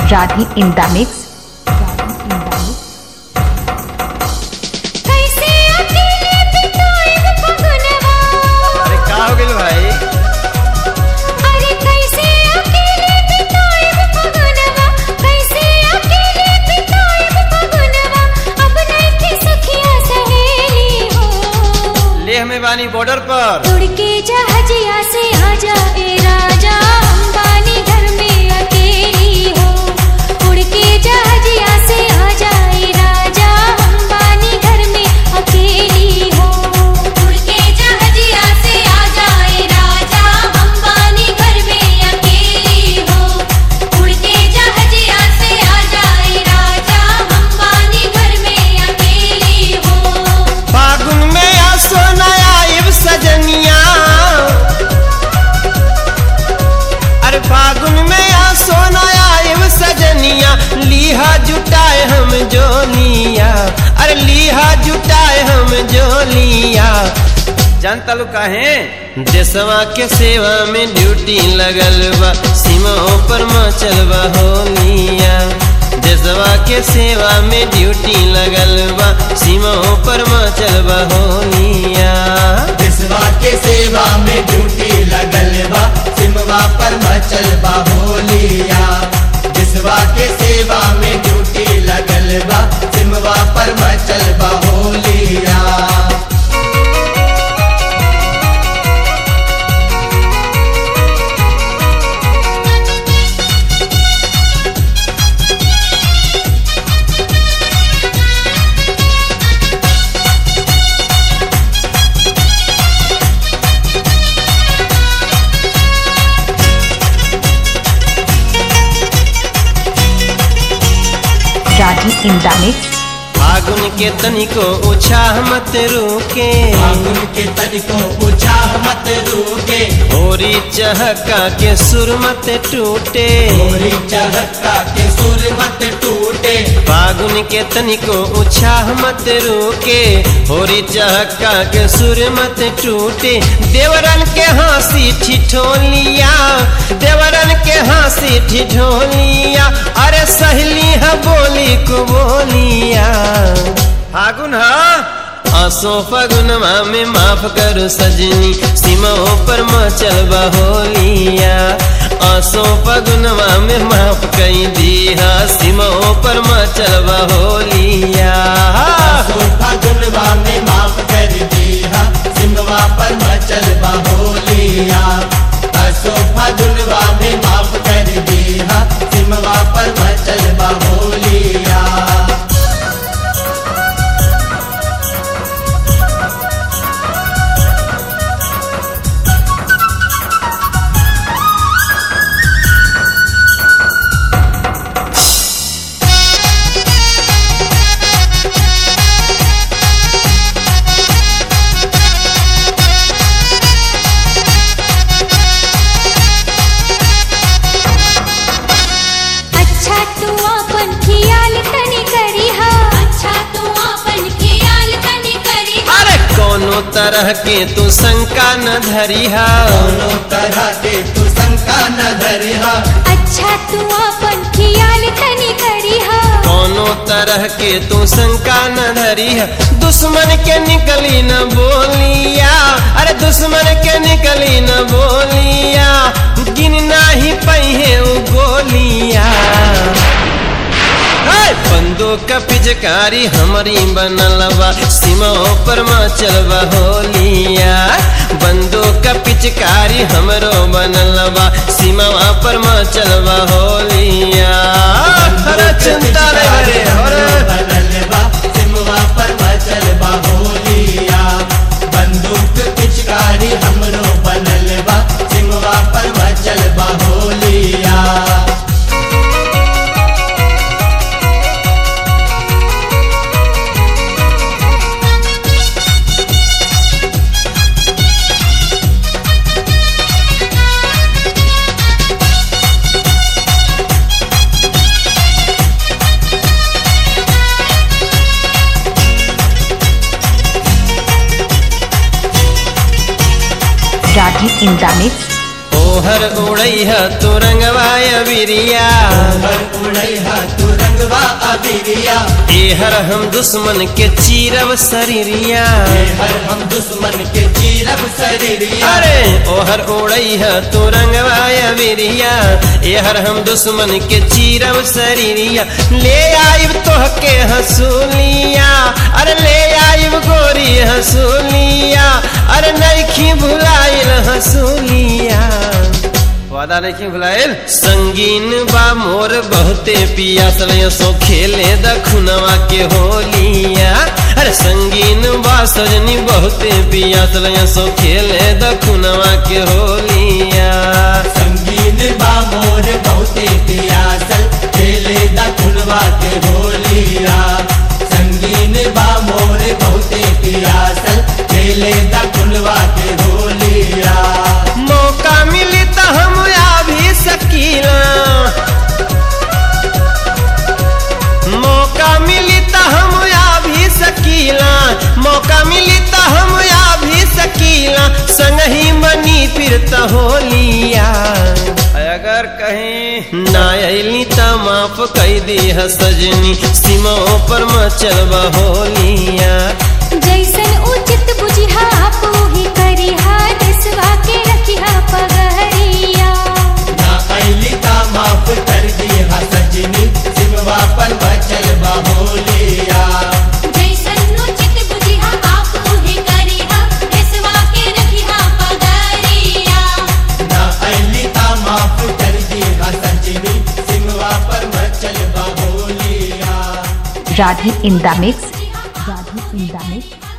Radhi in the mix. कैसे अकेले बिताएब फगुनवा अरे का हो गेल भाई अरे कैसे अकेले बिताएब फगुनवा कैसे अकेले बिताएब फगुनवा अब नइखे सखिया सहेली हो लेह में बानी बॉर्डर पर उड़ के जहाजिया से आजा ए राजा अंबानी घर में अकेली हो उड़ के जहाजिया से आजा ए राजा अंबानी घर में अकेली हो उड़ के जहाजिया से आजा ए राजा अंबानी घर में अकेली हो उड़ के जहाजिया से आजा ए राजा अंबानी घर में अकेली हो फागुन में आ सोना आइब सजनिया अरे फागुन में आ सोना आइब सजनिया लीहा जुटाए हम जोलिया अरे लीहा जुटाए हम जोलिया जानता लो काहे देशवा के सेवा में ड्यूटी लगल बा सीमाओं पर मचल बा होलिया देशवा के सेवा में ड्यूटी लगल बा सीमाओं पर मचल बा होलिया विश्वा के सेवा में ड्यूटी लगल बा सिमवा पर मचल बा होलिया विश्वा के सेवा में ड्यूटी लगल बा सिमवा पर मचल बा होलिया Radhi in the mix. फागुन के तनिको उछाह मत रुके फागुन के तनिको उछाह मत रुके होरी चहका के सुर मत टूटे गोरी चहका के सुर मत टूटे फागुन के तनिको उछाह मत रुके होरी चहका के सुर मत टूटे देवरन के हंसी ठिठोलिया देवरन के हंसी ठिठोलिया अरे सहेली है बोली को बोलिया फागुन है आसो फगुनवा में माफ करो सजनी सीमाओं पर मचल होलिया आसो फगुनवा में माफ कई दिया सीमाओं पर मचल होलिया सोफा गुनवा में माफ कर दिया सिमवा पर मचल बा होलिया सोफा गुनवा में माफ कर दिया सिमवा पर मचल बा होलिया अच्छा तू अपन खियाल तनी करिहा अच्छा तू अपन खियाल तनी करिहा अरे कोनो तरह के तू शंका न धरिहा दोनों तरह के तू शंका न धरिहा अच्छा तू अपन खियाल तनी करिहा कोनो तरह के तू शंका न धरिहा दुश्मन के निकली न बोलिया अरे दुश्मन के निकली न बोलिया गिन नाही पहिए उ गोलिया हाय, बंदूक पिचकारी हमारी बनल बा सीमाओं पर मचल बा होलिया बंदूक पिचकारी हमरो बनल बा सीमावा पर मचल बा होलिया अरे चिंता नहीं रे अरे बनल बा सिमवा पर मचल बा होलिया बंदूक पिचकारी हमरो बनल बा सिमवा पर मचल बा होलिया Radhi in the mix. ओहर उड़ैह तू रंगवाय बिरिया हर उड़ैहा तू रंगवा अबिरिया एहर हम दुश्मन के चीरब शरीरिया ये हर हम दुश्मन के चीरब शरीरिया अरे ओहर उड़ैह तू रंगवाय बिरिया एहर हम दुश्मन के चीरब शरीरिया ले आइब तोहके हसूलिया अरे ले आइब गोरी हसूलिया अरे नइखी भुलाइल हसूलिया वादा नहीं भुलाइल संगीन बा मोर बहुते पियासल सो खेले दखुनवा के होलिया अरे संगीन बा सजनी बहुते पियासल सो खेले दखुनवा के होलिया संगीन बा मोर बहुते पियासल खेले दा खुलवा के होलिया संगीन बा मोर बहुते पियासल खेले दा खुलवा के होलिया मौका मिली तो हम आ भी सकीला मौका मिली तो हम आ भी सकीला मौका मिली तो हम आ भी सकीला संग ही मनी फिर तो होलिया अगर कहीं ना अली तो माफ कई दी है सजनी सीमाओं पर मचलबा होलिया जैसन उचित बुझिहा आपो ही करिहा देसवा के रखिहा पगहरिया ना ऐली ता माफ कर दिया सजनी सिमवा पर बचल बा होलिया जैसन उचित बुझिहा आपो ही करिहा देसवा के रखिहा पगहरिया ना ऐली ता माफ कर दिया सजनी सिमवा पर बचल बा होलिया Radhe in the mix. Radhe in the mix.